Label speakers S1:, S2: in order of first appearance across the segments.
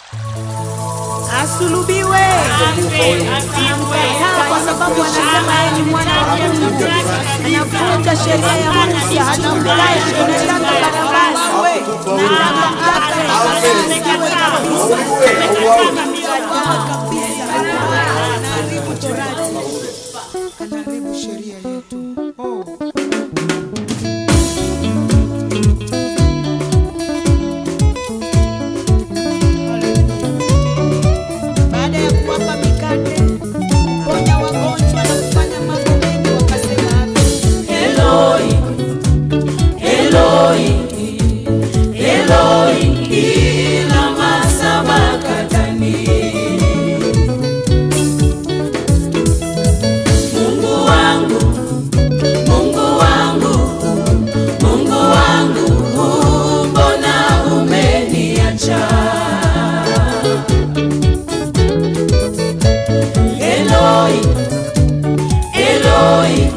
S1: asulubiwe. Anamkataa kwa sababu anasema yeye ni mwana wa Mungu, anavunja sheria ya Musa, anamdai anataka Barabasi, anataka anaharibu torati, anaharibu sheria yetu. Oh. baada ya kuwapa mikate kuponya wagonjwa na kufanya mambo mengi wakasema
S2: Eloi, Eloi, Eloi, lama sabakthani. Mungu wangu, Mungu wangu, Mungu wangu, mbona umeniacha? Eloi, Eloi,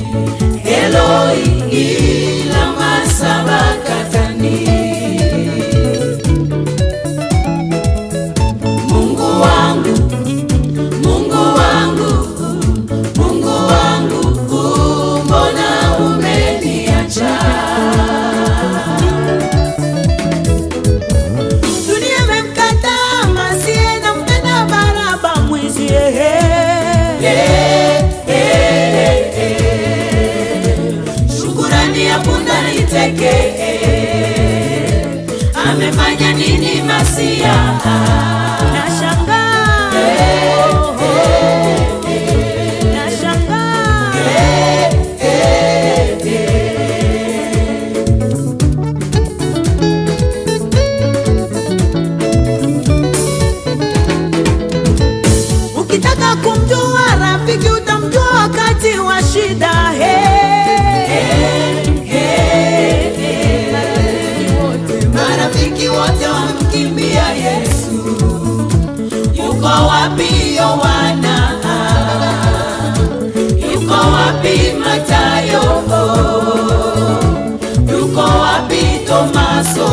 S2: Eloi, lama sabakthani. Mungu wangu, Mungu wangu, Mungu wangu, mbona umeniacha?
S1: dunia imemkataa Masiye na mpenda Baraba mwizi ehe.
S2: Eh, eh, eh. Shukurani ya punda niteke eh. amefanya nini Masia?
S1: Nashangaa. Nashangaa. Ukitaka kumjua rafiki utamjua wakati wa shida.
S2: Marafiki wote wamkimbia Yesu, yuko wapi Yohana? Yuko wapi Matayo? Yuko wapi Tomaso?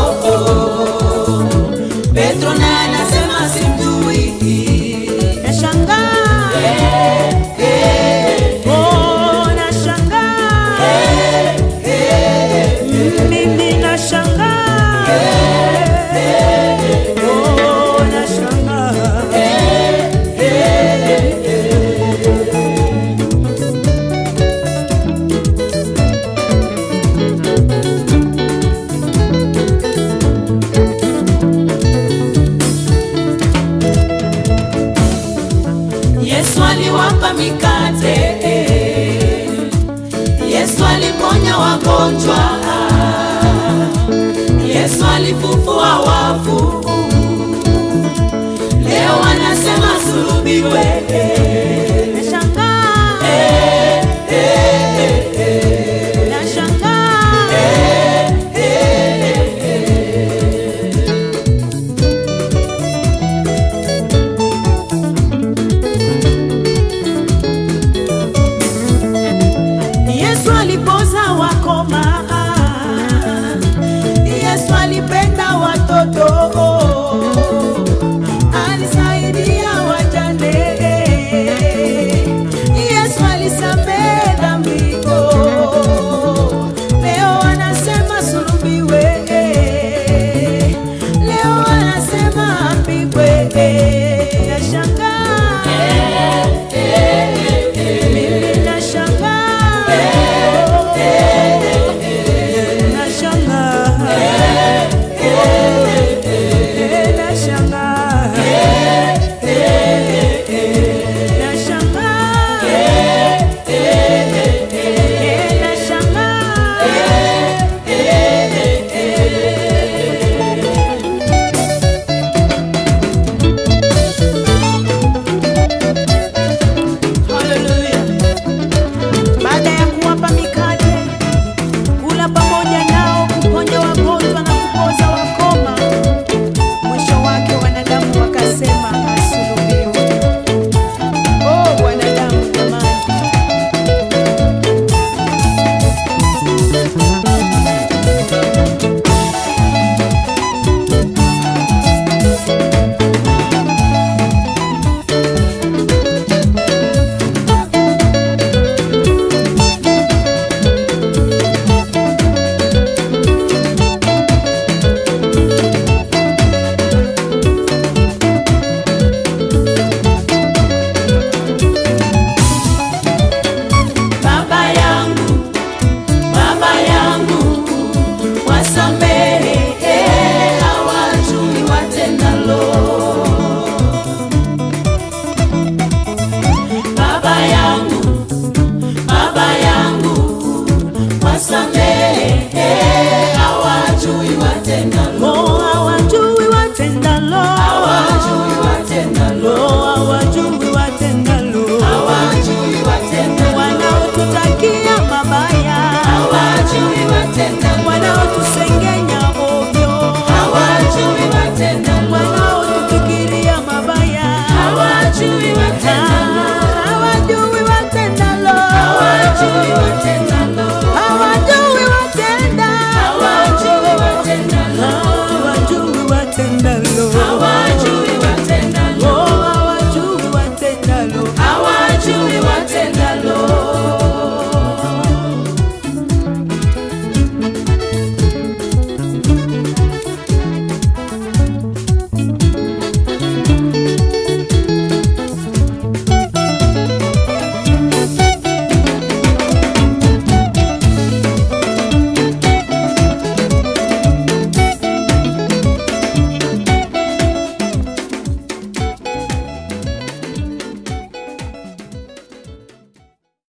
S2: Petro naye anasema simjui.
S1: Nashangaa. Oh, nashangaa. Mimi nashangaa. Oh, nashangaa.
S2: Yesu aliwapa mikate, Yesu aliponya wagonjwa, Yesu alifufua wafu. Leo wanasema sulubiwe.
S1: Nashangaa. Nashangaa. Yesu alipoza wakoma, Yesu alipenda watoto,